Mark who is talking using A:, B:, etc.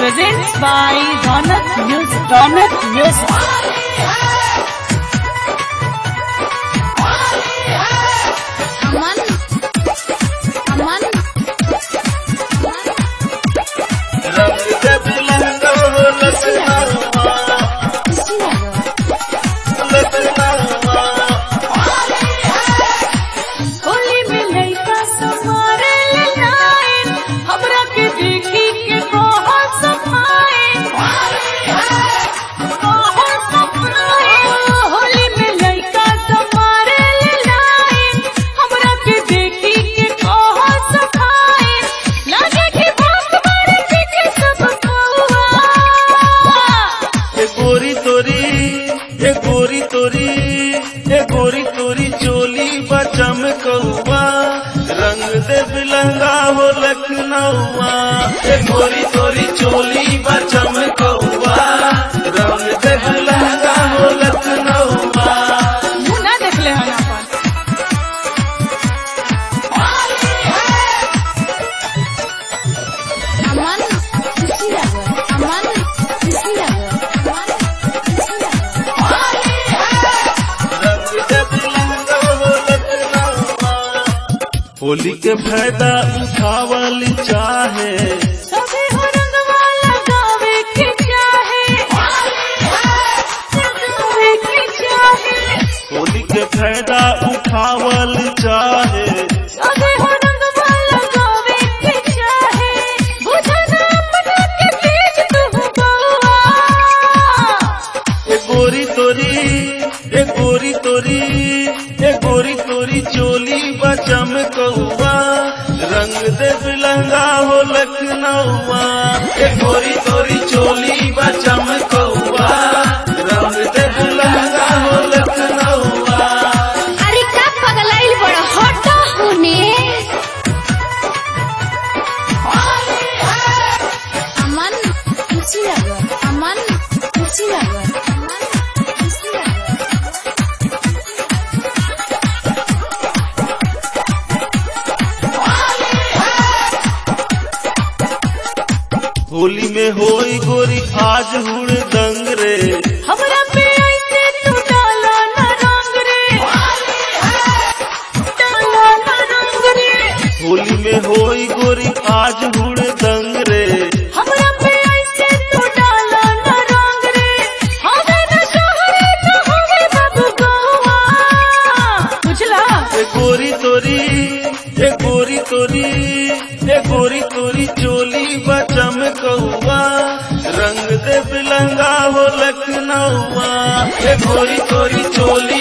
A: presents by Ronak Music. Ronak Music.
B: अमन अमन
C: रंग जब लहंगा हो लखनऊआ लखनऊआ
A: होली में लइका समारे ले लाइन हमरा के देखी के बहुत सफाइन बहुत सफाइन होली में लइका समारे ले लाइन हमरा के देखी के बहुत सफाइन लगे कि बहुत बड़े पीछे सब कौआ
C: ए गोरी तोरी ए गोरी तोरी ए गोरी तोरी चोली बचम कौआ रंग दे बिलंगा हो लखनऊआ ए गोरी तोरी चोली बचम कौआ रंग दे बिलंगा हो लखनऊआ
A: मुँह ना देखले हन अपन
B: अमन खुशी लगे अमन खुशी लगे अमन खुशी लगे
C: रंग दे बिलंगा हो लखनऊआ होली के फायदा उठावल चाहे
A: सभी हो रंगवा लगावे के चाहे लगावे के चाहे
C: होली के फायदा उठावल चाहे
A: सभी हो रंगवा लगावे के चाहे बुझना अपना के तेज तू बउआ
C: ए गोरी तोरी ए गोरी तोरी ए गोरी तोरी चोली बचम कौआ रंग दे बिलंगा हो लखनऊआ ए गोरी तोरी चोली बचम कौआ रंग दे बिलंगा हो लखनऊआ
B: अरे का पगलाइल बड़ा हटा होने अमन खुशी लगे अमन खुशी लगे अमन खुशी लगे
C: होली में होई गोरी आज हुड़ दंग रे
A: हमरा पे ऐसे तू डाला ना रंग रे डाला ना रंग रे
C: होली में होई गोरी आज हुड़ दंग रे
A: हमरा पे ऐसे तू डाला ना रंग रे हवे ना शहरे ना हवे बाबू गोवा बुझला
C: ए गोरी तोरी ए गोरी तोरी ए गोरी तोरी चोली बचम कौआ रंग दे बिलंगा हो लखनऊआ ए गोरी तोरी चोली